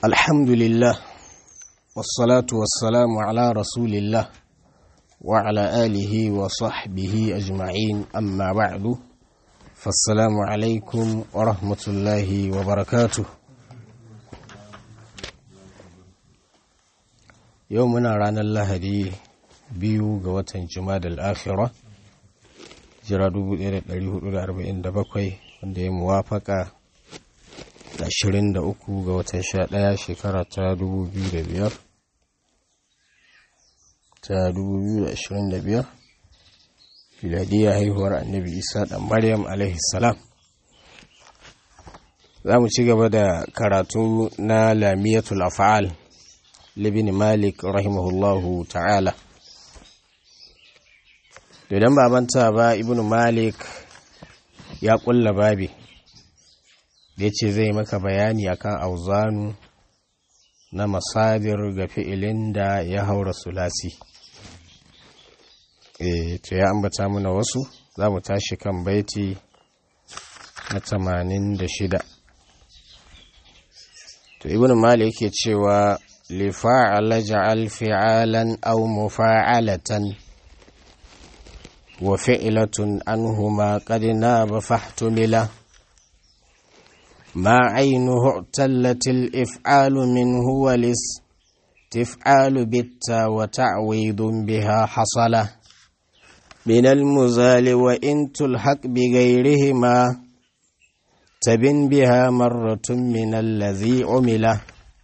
الحمد لله والصلاة والسلام على رسول الله وعلى آله وصحبه أجمعين أما بعد فالسلام عليكم ورحمة الله وبركاته يومنا رانا الله دي biyu ga watan jumada al'akhira jira 1447 wanda ya muwafaka da 23 ga watan 11 shekara ta 2005 ta 2025 filadiyya haihuwar annabi isa dan maryam salam za mu ci gaba da karatu na lamiyatul af'al libin malik rahimahullahu ta'ala idan ba manta ba ibn malik ya kulla babi da ya ce zai maka bayani akan auzanu na masadir ga fi'ilin da ya haura sulasi e to ya ambata mana wasu za mu tashi kan baiti na tamanin da shida to ibn malik yake cewa lifa'ala ja'al fi'alan aw mufa'alatan وفعلة عنهما قد ناب فاحتملا ما عينه اعتلت الإفعال منه ولس تفعال بالتا وتعويض بها حصل من المزال وإن تلحق بغيرهما تبن بها مرة من الذي عمل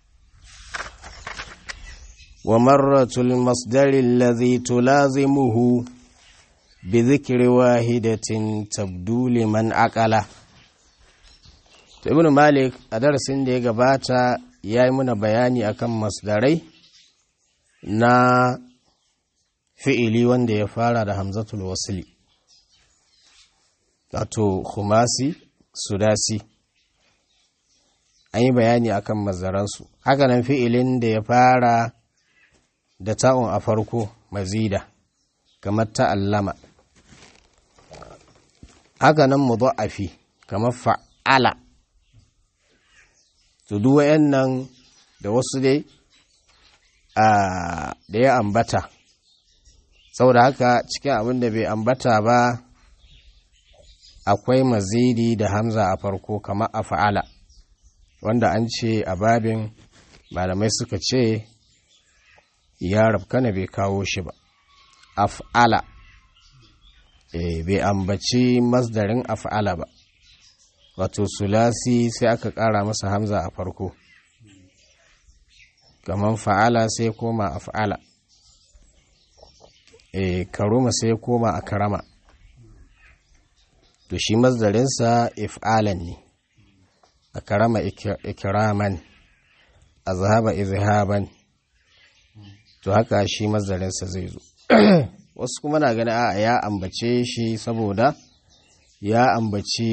ومرة المصدر الذي تلازمه بذكر واحدة تبدو لمن أقله ibn malik a darasin da ya gabata ya yi muna bayani akan masdarai na fi'ili wanda ya fara da hamzatul wasili wato khumasi sudasi an yi bayani akan masdaransu hakanan fi'ilin da ya fara da ta'un a farko mazida kamar ta'allama haka nan mudha'afi kamar fa'ala to duk wayannan da wasu dai da ya ambata saboda haka cikin abin da bai ambata ba akwai mazidi da hamza a farko kamar a fa'ala wanda an ce a babin malamai suka ce ya rabkana bai kawo shi ba af'ala e, bai ambaci masdarin af'ala ba wato sulasi sai aka ƙara masa hamza a farko kaman fa'ala sai koma af'ala e, karuma sai koma a karama to shi masdarinsa if'alan ne a karama ikiraman a zahaba izhaban to haka shi masdarinsa zai zo wasu kuma na gani a ya ambace shi saboda ya ambaci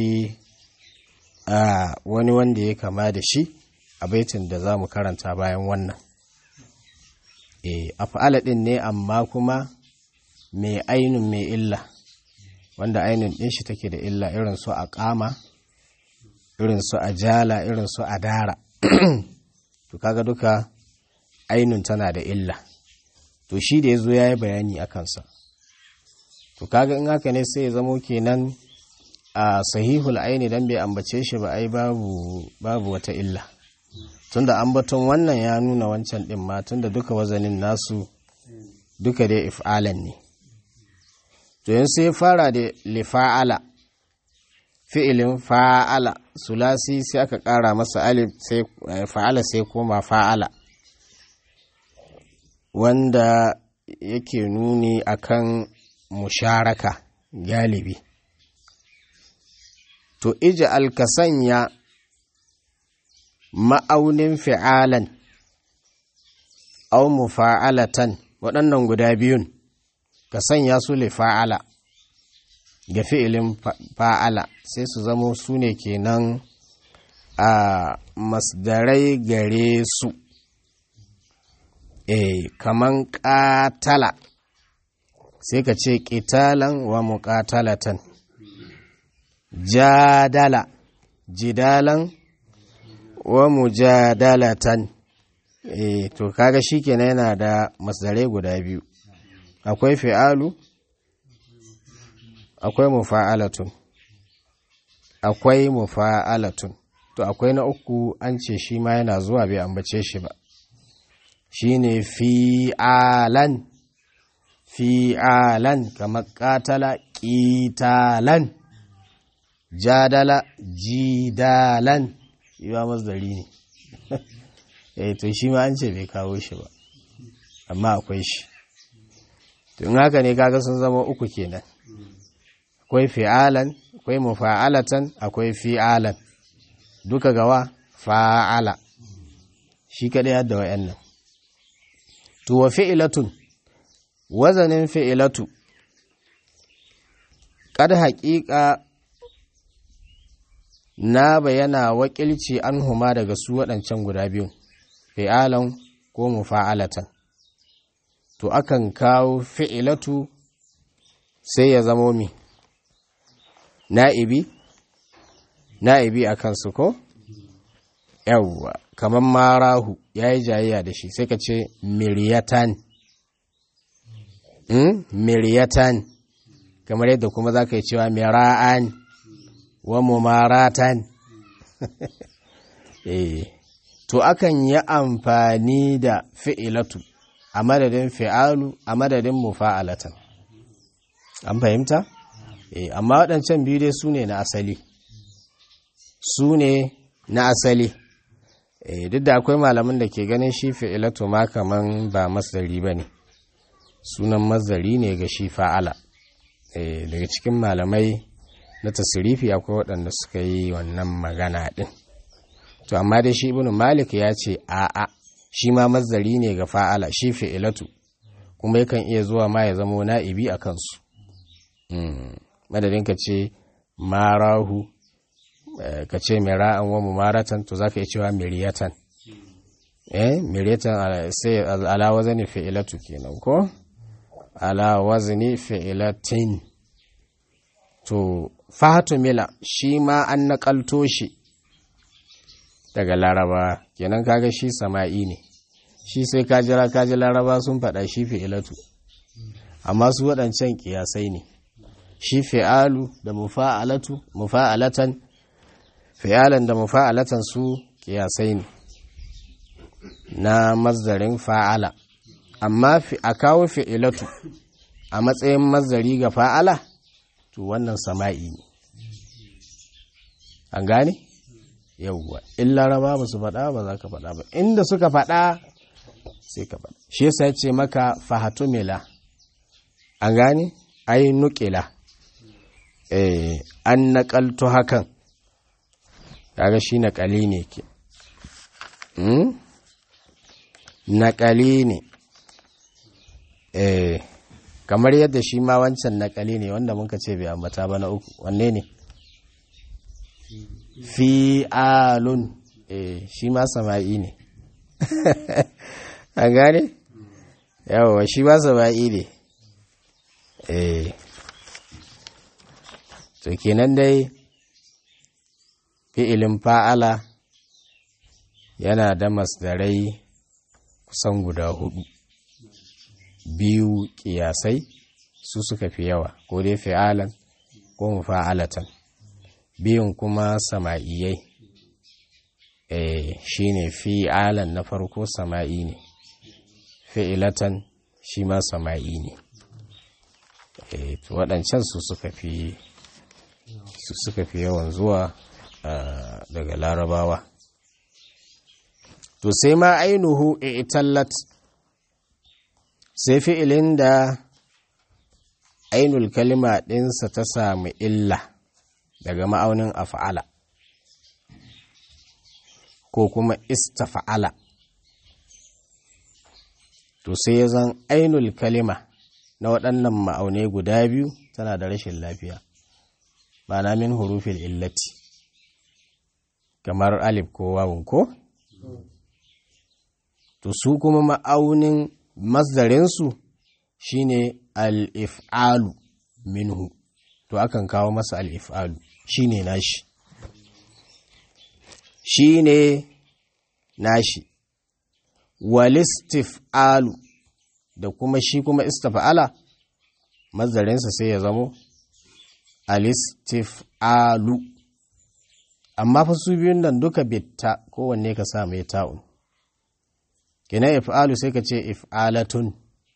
a wani wanda ya kama da shi a baitin da za mu karanta bayan wannan e af'ala din ne amma kuma mai ainun mai illa wanda ainun din shi take da illa irin su a kama irin su a jala irin su a dara to kaga duka ainun tana da illa to shi da ya zo ya yi bayani a kansa to kaga in haka ne sai ya zamo kenan a sahihul aini dan bai ambace shi ba ai babu babu wata illa tunda ambaton wannan ya nuna wancan din ma tunda duka wazanin nasu duka dai if'alan ne to yin sai fara da lifa'ala fi'ilin fa'ala sulasi sai aka ƙara masa alif sai fa'ala sai koma fa'ala wanda yake nuni akan musharaka galibi to ija alkasanya ma'aunin fi'alan au mufa'alatan waɗannan guda biyun ka sanya su le fa'ala ga fi'ilin fa'ala sai su zamo su ne kenan a masdarai gare su e kaman ƙatala sai ka ce ƙitalan wa muƙatalatan jadala jidalan wa mujadalatan eh to kaga shikenan yana da masdare guda biyu akwai fi'alu akwai mufa'alatun akwai mufa'alatun to akwai na uku an ce shi ma yana zuwa bai ambace shi ba shine fi'alan fi'alan kamar katala ƙitalan jadala jidalan yiwa masdari ne eh to shi ma an ce bai kawo shi ba amma akwai shi tun haka ne kaga sun zama uku kenan akwai fi'alan akwai mufa'alatan akwai fi'alan duka gawa fa'ala shi kadai yadda wa'annan to wa fi'ilatun wazanin fi'ilatu kad haƙiƙa na bayana wakilci an huma daga su waɗancan guda biyu fi'alan ko mufa'alatan to akan kawo fi'ilatu sai ya zamo mi na'ibi na'ibi a kansu ko yawwa kamar marahu ya yi jayayya da shi sai ka ce miriyatan mm? miriyatan kamar yadda kuma za ka yi cewa mira'an wa mumaratan eh to akan yi amfani da fi'ilatu a madadin fi'alu a madadin mufa'alatan an fahimta eh amma waɗancan biyu dai su ne na asali su ne na asali eh duk da akwai malamin da ke ganin shi fi'ilatu ma kaman ba masdari ba ne sunan masdari ne ga shi fa'ala eh daga cikin malamai na tasirifi akwai waɗanda suka yi wannan magana ɗin to amma dai shi ibnu malik ya ce a'a shi ma mazdari ne ga fa'ala shi fi'ilatu kuma yakan iya zuwa ma ya zamo na'ibi a kansu madadin ka ce marahu ka ce mira'an wa mumaratan to za ka iya cewa miriyatan eh miriyatan sai ala wazani fi'ilatu kenan ko ala wazni fi'ilatin to fahatu mila shi ma an naƙalto shi daga laraba kenan kaga shi sama'i ne shi sai kajira kaji laraba sun faɗa shi fi'ilatu amma su waɗancan ƙiyasai ne shi fi'alu da mufa'alatu mufa'alatan fi'alan da mufa'alatan su ƙiyasai ne na mazdarin fa'ala amma a kawo fi'ilatu a matsayin mazdari ga fa'ala to wannan sama'i ne an gane yauwa in laraba ba su faɗa ba za ka faɗa ba inda suka faɗa sai ka faɗa shi yasa ce maka fahatumila an gane ai nukila eh an naƙalto hakan kaga shi naƙali ne ke naƙali ne eh kamar yadda shi ma wancan naƙali ne wanda muka ce bai ambata ba na uku wanne ne fi'alun eh shi ma sama'i ne an gane yawa shi ma sama'i ne eh to kenan dai fi'ilin fa'ala yana da masdarai kusan guda hudu biyu kiyasai su suka fi yawa ko dai fi'alan ko mufa'alatan biyun kuma sama'iyai eh shine fi'alan na farko sama'i ne fi'ilatan shi ma sama'i ne eh to waɗancan su suka fi su suka fi yawan zuwa daga larabawa to sai ma ainihu itallat sai fi'ilin da ainul kalima ɗinsa ta sami illa daga ma'aunin af'ala ko kuma istafa'ala to sai ya zan ainul kalima na waɗannan ma'aunai guda biyu tana da rashin lafiya ba na min hurufin illati kamar alif ko wawun ko to su kuma ma'aunin masdarinsu shine al-if'alu minhu to akan kawo masa al-if'alu shine nashi shine nashi walistif'alu da kuma shi kuma istif'ala mazarinsa sai ya zamo alistif'alu amma fa su biyun nan duka bitta kowanne ka sa mai ta'un kina if'alu sai ka ce if'alatun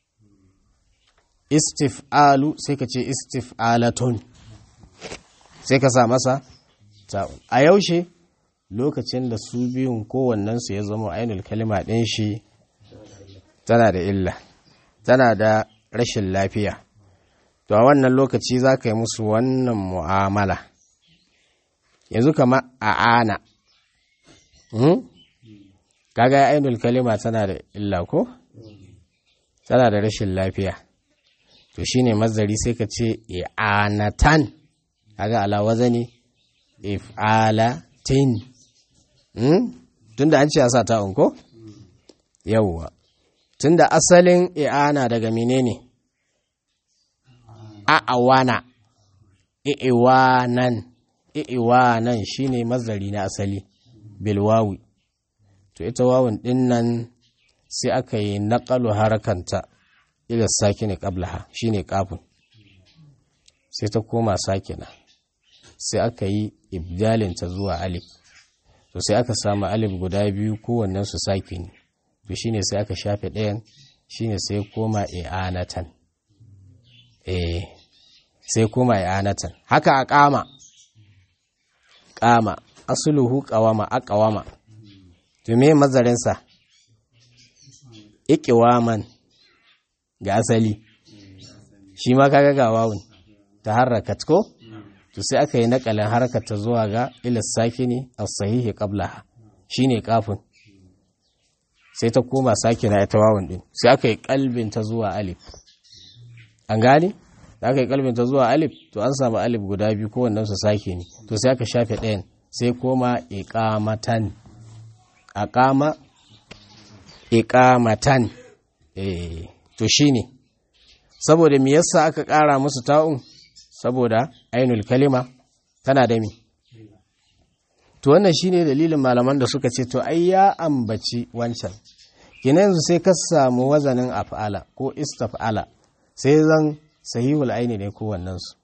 istif'alu sai ka ce istif'alatun sai ka sa masa ta'un a yaushe lokacin da su biyun kowannensu ya zama ainihin kalima ɗin shi tana da illa tana da rashin lafiya to a wannan lokaci za ka yi musu wannan mu'amala yanzu kama a ana kaga ainihin kalima tana da illa ko tana da rashin lafiya to shine mazari sai ka ce i'anatan kaga ala wazani if'alatin tunda an ce a sa ta'un ko yawwa tunda asalin i'ana daga menene a'awana i'iwanan i'iwanan shine mazari na asali bilwawi to ita wawun din nan sai aka yi naƙalu harakanta ila sakini qablaha shine kafin sai ta koma sakina sai aka yi ibdalinta zuwa alif to sai aka samu alif guda biyu kowannen su sakini to shine sai aka shafe ɗayan shine sai koma i'anatan eh sai koma i'anatan haka a kama kama asluhu qawama aqwama to me mazarinsa iqiwaman ga asali shi ma kaga ga wawun ta harakat ko to sai aka yi nakalin harkar ta zuwa ga ilis sakini as-sahihi qablaha shine kafin sai ta koma sakina ita wawun din sai aka yi kalbin ta zuwa alif an gane da aka yi kalbin ta zuwa alif to an samu alif guda biyu ko wannan su sakini to sai aka shafe ɗayan sai koma iqamatan aqama iqamatan eh to shine saboda me yasa aka ƙara musu ta'un saboda ainul kalima tana da mi to wannan shine dalilin malaman da suka ce to ai ya ambaci wancan kina yanzu sai ka samu wazanin af'ala ko istaf'ala sai zan sahihul aini ne ko wannan su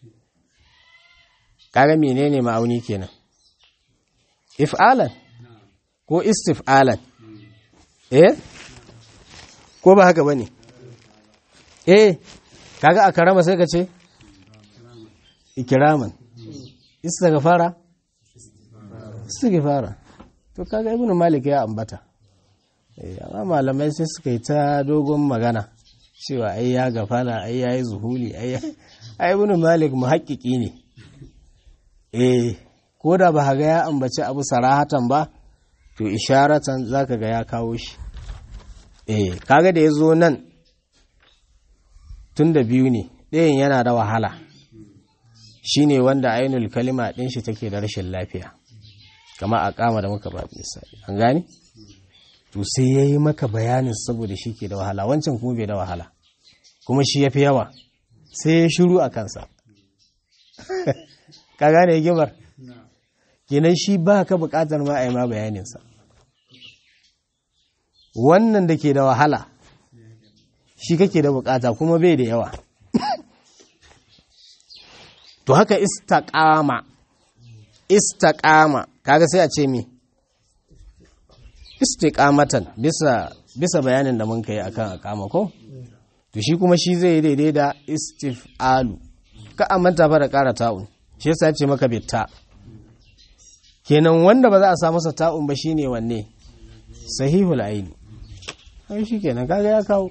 kaga menene ma'auni kenan if'alan ko istif'alan eh ko ba haka bane eh kaga a karama sai ka ce ikiraman istighfara istighfara to kaga ibnu malik ya ambata eh amma malamai sai suka yi ta dogon magana cewa ai ya gafala ai yayi zuhuli ai ai ibnu malik muhaqqiqi ne eh ko da ba ga ya ambaci abu sarahatan ba to isharatan zaka ga ya kawo shi eh kaga da yazo nan tun da biyu ne ɗayan yana da wahala shi ne wanda ainul kalima ɗin shi take da rashin lafiya kama a kama da muka ba misali an gani to sai ya yi maka bayanin saboda shi ke da wahala wancan kuma bai da wahala kuma shi ya fi yawa sai ya shiru a kansa ka gane hikimar kenan shi ba ka bukatar ma a yi ma bayaninsa wannan da ke da wahala shi kake da bukata kuma bai da yawa to haka istaqama istaqama kaga sai a ce mi istiqamatan bisa bisa bayanin da mun kai akan aqama ko to shi kuma shi zai daidai da istif'alu ka amanta fa da ƙara ta'un shi yasa ce maka bitta kenan wanda ba za a sa masa ta'un ba shine wanne sahihul aini ai shi kenan kaga ya kawo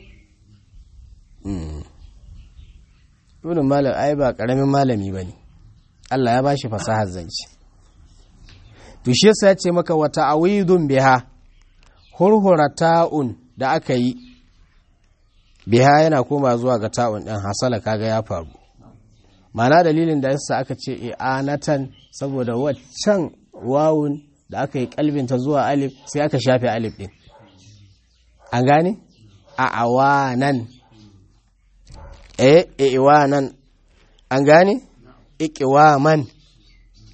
ibn malam ai ba karamin malami bane Allah ya bashi fasahar zance to shi yasa ya ce maka wa ta'awidun biha hurhura ta'un da aka yi biha yana koma zuwa ga ta'un din hasala kaga ya faru mana dalilin da yasa aka ce i'anatan saboda waccan wawun da aka yi kalbinta zuwa alif sai aka shafe alif din an gane a awanan e iwanan an gane ikiwaman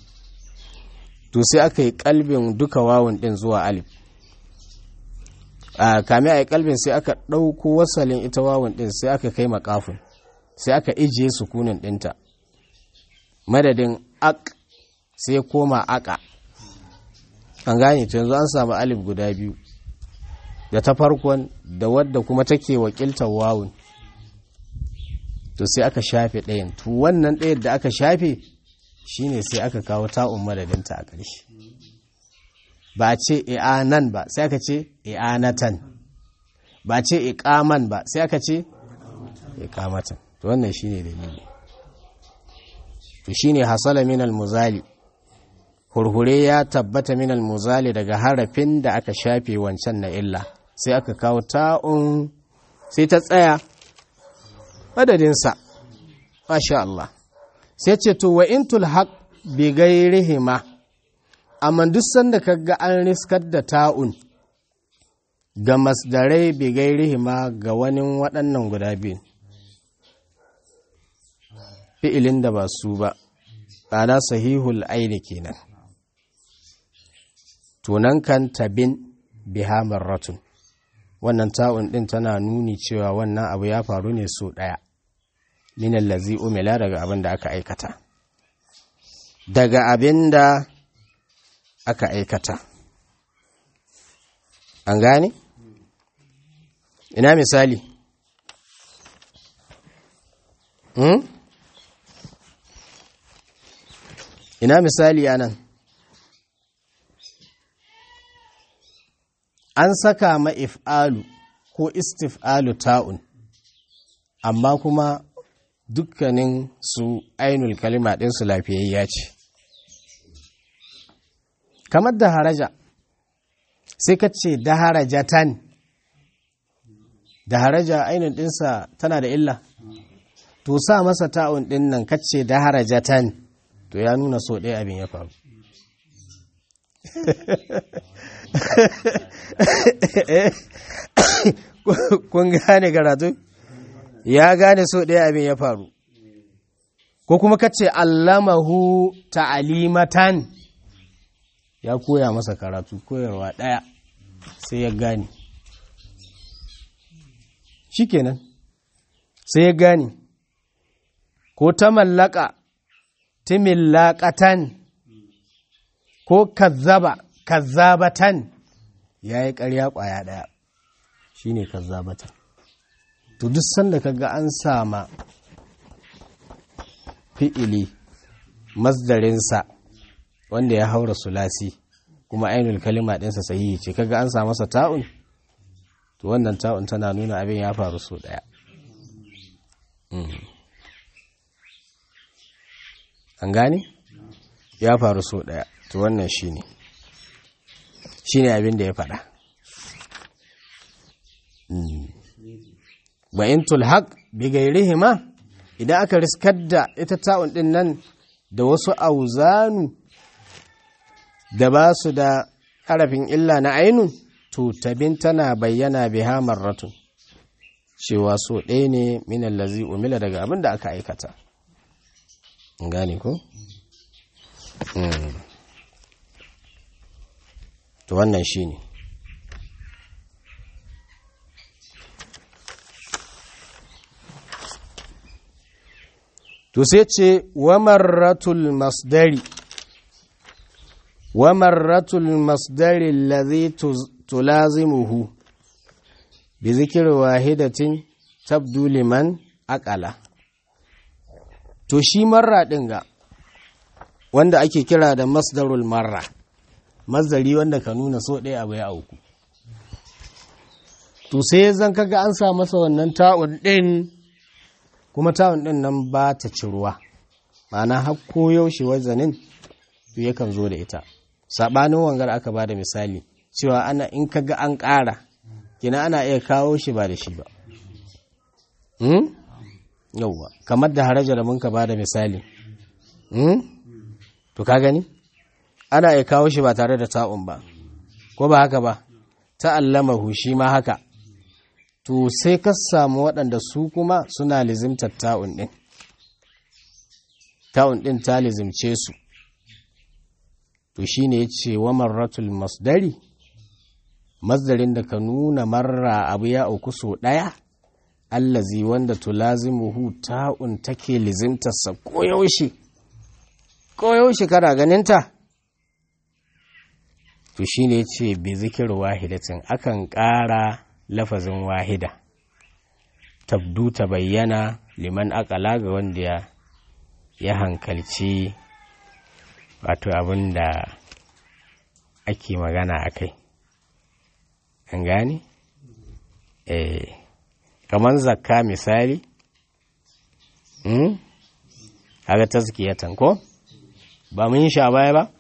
to sai aka yi kalbin duka wawun din zuwa alif a kame a kalbin sai aka ɗauko wasalin ita wawun ɗin sai aka kai makafin sai aka ijiye sukunin ɗinta madadin ak sai koma aka an gane to yanzu an samu alif guda biyu da ta farkon da wadda kuma take wakiltar wawun to sai aka shafe ɗayan to wannan ɗayan da aka shafe shine sai aka kawo ta'un madadinta a ƙarshe ba a ce i'anan ba sai aka ce i'anatan ba a ce iqaman ba sai aka ce iqamatan to wannan shine dalili to shine hasala min al-muzali hurhure ya tabbata min al-muzali daga harafin da aka shafe wancan na illa sai aka kawo ta'un sai ta tsaya madadinsa masha Allah sai ce to wa intul haq bi gairihima amma duk sanda kaga an riskar da ta'un ga masdarai bi gairihima ga wani waɗannan guda biyu fi'ilin da ba su ba ana sahihul aini kenan tunan kan tabin biha marratun wannan ta'un din tana nuni cewa wannan abu ya faru ne so ɗaya min allazi umila daga abin da aka aikata daga abin da aka aikata an gane ina misali hmm? ina misali anan an saka ma if'alu ko istif'alu ta'un amma kuma dukkanin su ainul kalima ɗinsu lafiyayya ce kamar da haraja sai ka ce da harajatan da haraja ainul ɗinsa tana da illa to sa masa ta'un ɗin nan ka ce da harajatan to ya nuna so ɗaya abin ya faru kun gane karatu ya gane so ɗaya abin ya faru ko kuma kace allamahu ta'alimatan ya koya masa karatu koyarwa ɗaya sai ya gane shikenan sai ya gane ko ta mallaka timillaqatan ko kazzaba kazzabatan ya yi ƙarya ƙwaya ɗaya shi ne kazzabatan to duk sanda kaga an sama fi'ili masdarinsa wanda ya haura sulasi kuma ainul kalima ɗinsa sahihi ce kaga an sa masa ta'un to wannan ta'un tana nuna abin ya faru so ɗaya an gane ya faru so ɗaya to wannan shi ne shi ne abin da ya faɗa ba in tulhaq bi gairihima idan aka riskar da ita ta'un ɗin nan da wasu auzanu da ba su da harafin illa na ainun to tabin tana bayyana biha marratun cewa so ɗaya ne minan lazi umila daga abin da aka aikata gane ko? to wannan shi ne to sai ce wamarratul masdari wamarratul masdari lazi tulazimuhu bi zikir wahidatin tabdu liman akala to shi marra ɗin ga wanda ake kira da masdarul marra mazari wanda ka nuna so ɗaya abu ya auku to sai zan kaga an sa masa wannan ta'un ɗin kuma ta'un ɗin nan ba ta ci ruwa ma'ana har yaushe wazanin to yakan zo da ita saɓanin wangar aka ba da misali cewa ana in kaga an ƙara kina ana iya kawo shi ba da shi ba yauwa kamar da haraja da mun ka ba da misali to ka gani ana iya kawo shi ba tare da ta'un ba ko ba haka ba ta'allamahu shi ma haka to sai ka samu waɗanda su kuma suna lizimtar ta'un ɗin ta'un ɗin ta lizimce su to shi ne ya ce wa marratul masdari masdarin da ka nuna marra abu ya auku so ɗaya allazi wanda tulazimuhu ta'un take lizimtarsa koyaushe koyaushe kana ganinta to shi ne ce bi zikir wahidatin akan ƙara lafazin wahida tabdu ta bayyana liman akala ga wanda ya ya hankalci wato abin da ake magana a kai an gane? eh kamar zakka misali hmm? aga tazkiyatan ko ba mun yi sha baya ba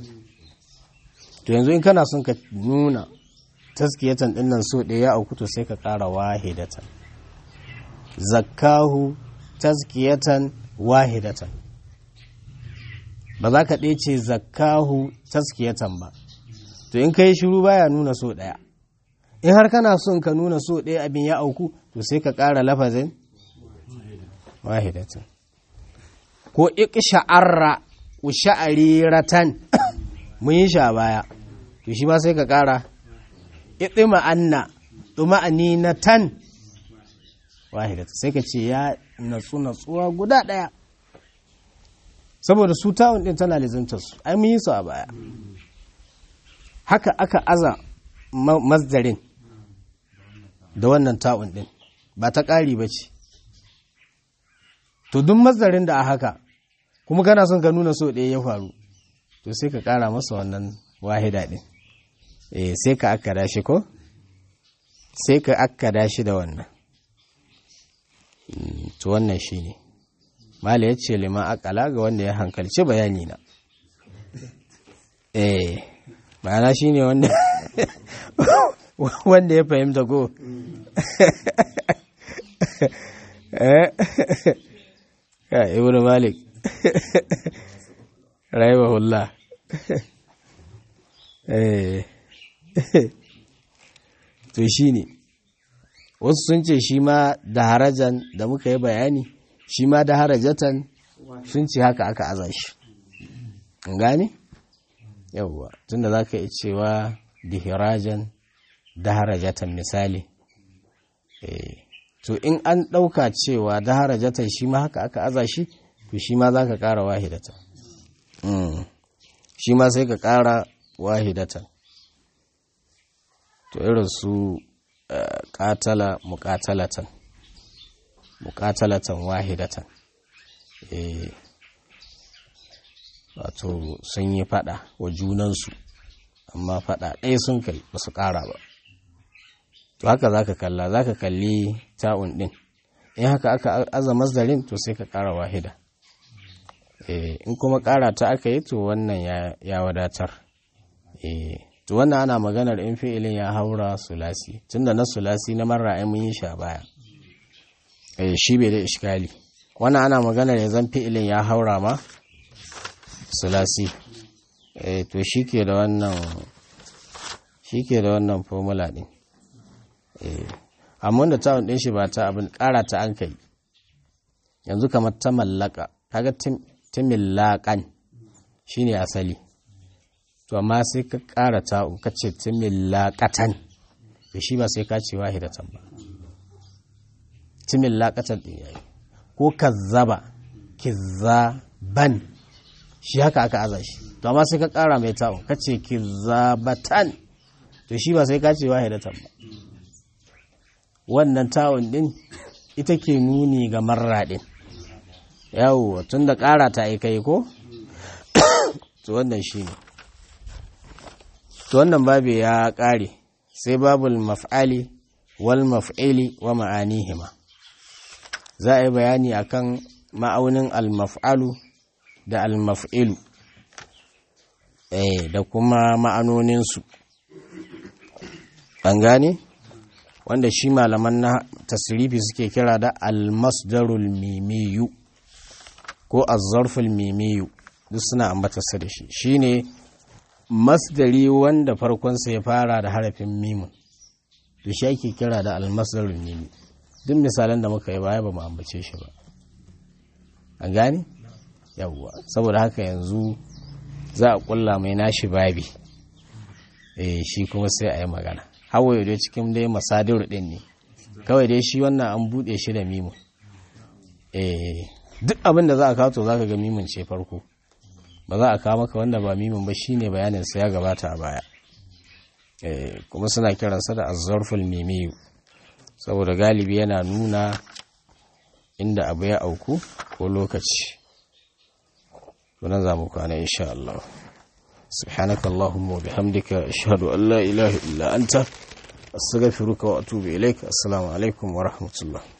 to yanzu in kana son ka nuna tazkiyatan din nan so ɗaya a kuto sai ka ƙara wahidatan zakkahu tazkiyatan wahidatan ba za ka ɗece zakkahu tazkiyatan ba to in ka yi shiru baya nuna so ɗaya in har kana son ka nuna so ɗaya abin ya auku to sai ka ƙara lafazin wahidatan ko iqsha'arra usha'ariratan mun yi sha baya to shi ma sai ka ƙara iɗima anna ɗuma'ani na tan wahidatan sai ka ce ya natsu natsuwa guda ɗaya saboda su tawun ɗin tana lizantarsu ai mun yi su a baya haka aka aza masdarin da wannan ta'un ɗin ba ta ƙari ba ce to duk masdarin da a haka kuma kana son ka nuna so ɗaya ya faru to sai ka ƙara masa wannan wahida ɗin eh sai ka akkada shi ko sai ka akkada shi da wannan to wannan shi ne mala ya ce liman akala ga wanda ya hankalci bayani na eh ma'ana shi ne wanda wanda ya fahimta ko ya ibn malik rahimahullah to shi ne wasu sun ce shi ma da harajan da muka yi bayani shi ma da harajatan sun ce haka aka aza shi gane? yauwa tunda za ka yi cewa dihirajan da harajatan misali to in an ɗauka cewa da harajatan shi ma haka aka aza shi to shi ma za ka ƙara wahidatan shi ma sai ka ƙara wahidatan to irin su ƙatala muƙatalatan muƙatalatan wahidatan wato sun yi fada wa junansu amma fada ɗaya sun kai ba su ƙara ba to haka za ka kalla za ka kalli ta'un ɗin in haka aka aza mazdarin to sai ka ƙara wahida in kuma ƙara ta aka yi to wannan ya wadatar to wannan ana maganar in fi'ilin ya haura sulasi tunda na sulasi na marra ai mun yi sha baya shi bai da iskali wannan ana maganar ya zan fi'ilin ya haura ma sulasi eh to shike da wannan shike da wannan formula din eh amma da tawon din shi ba ta abin ƙara ta an kai yanzu kamar ta mallaka kaga timillakan shine asali to amma sai ka ƙara ta'un ka ce timillaqatan to shi ba sai ka ce wahidatan ba timillaqatan din yayi ko kazzaba kizzaban shi haka aka aza shi to amma sai ka kara mai ta'un ka ce kizabatan to shi ba sai ka ce wahidatan ba wannan ta'un din ita ke nuni ga marra din yawo tun da kara ta aikai ko to wannan shi ne to wannan babu ya kare sai babul maf'ali wal maf'ili wa ma'anihima za a yi bayani akan ma'aunin al-maf'alu da almaf'ilu eh da kuma ma'anoninsu an gane wanda shi malaman na tasirifi suke kira da almasdarul mimiyu ko azzarful mimiyu duk suna ambatarsa da shi shine masdari wanda farkonsa ya fara da harafin mimun da shi ake kira da almasdarul mimi duk misalan da muka yi baya ba mu ambace shi ba an gane yawwa saboda haka yanzu za a kulla mai nashi babi eh shi kuma sai a yi magana hawaye dai cikin dai masadir din ne kawai dai shi wannan an buɗe shi da mimu eh duk abin da za a kawo to za ka ga mimun ce farko ba za a kawo maka wanda ba mimun ba shine bayanin sa ya gabata a baya eh kuma suna kiransa da azzarful mimiyu saboda galibi yana nuna inda abu ya auku ko lokaci tunan za mu kwana insha Allah سبحانك اللهم وبحمدك أشهد أن لا إله إلا أنت أستغفرك وأتوب إليك السلام عليكم ورحمة الله